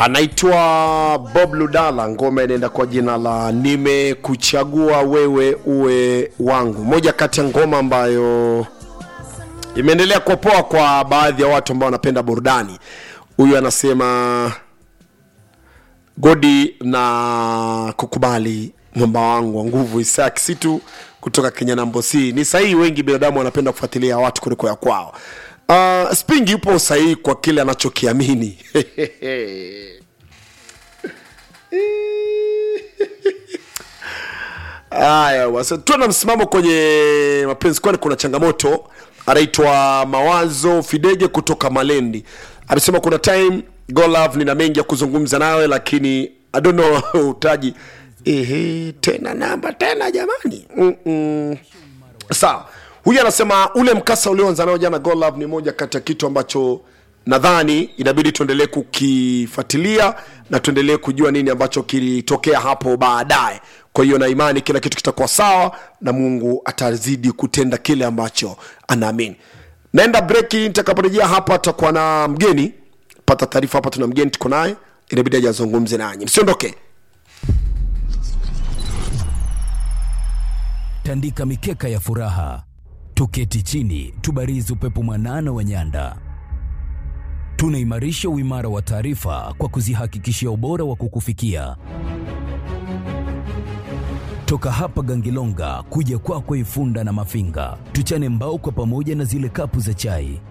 anaitwa Bob Ludala, ngoma inaenda kwa jina la nimekuchagua wewe uwe wangu, moja kati ya ngoma ambayo imeendelea kupoa kwa baadhi ya watu ambao wanapenda burudani. Huyu anasema Godi na kukubali mwamba wangu wa nguvu Isaac Situ kutoka Kenya nambo C. Ni sahihi, wengi binadamu wanapenda kufuatilia watu kuliko ya kwao. Uh, Spingi yupo sahihi kwa kile anachokiamini. Haya basi, tuwe na msimamo kwenye mapenzi, kwani kuna changamoto. Anaitwa Mawazo Fidege kutoka Malendi, amesema kuna time go love, nina mengi ya kuzungumza nawe, lakini I don't know utaji ehe, tena namba tena jamani. Mm-mm. Sawa, huyu anasema ule mkasa ulioanza nao jana go love ni moja kati ya kitu ambacho nadhani inabidi tuendelee kukifuatilia na tuendelee kujua nini ambacho kilitokea hapo baadaye. Kwa hiyo na imani kila kitu kitakuwa sawa na Mungu atazidi kutenda kile ambacho anaamini. Naenda breki, nitakaporejea hapa tutakuwa na mgeni. Pata taarifa hapa, tuna mgeni tuko naye, inabidi aje azungumze nanyi, msiondoke. tandika mikeka ya furaha, tuketi chini, tubarizi upepo mwanana wa nyanda. Tunaimarisha uimara wa taarifa kwa kuzihakikishia ubora wa kukufikia toka hapa Gangilonga kuja kwako Ifunda na Mafinga, tuchane mbao kwa pamoja na zile kapu za chai.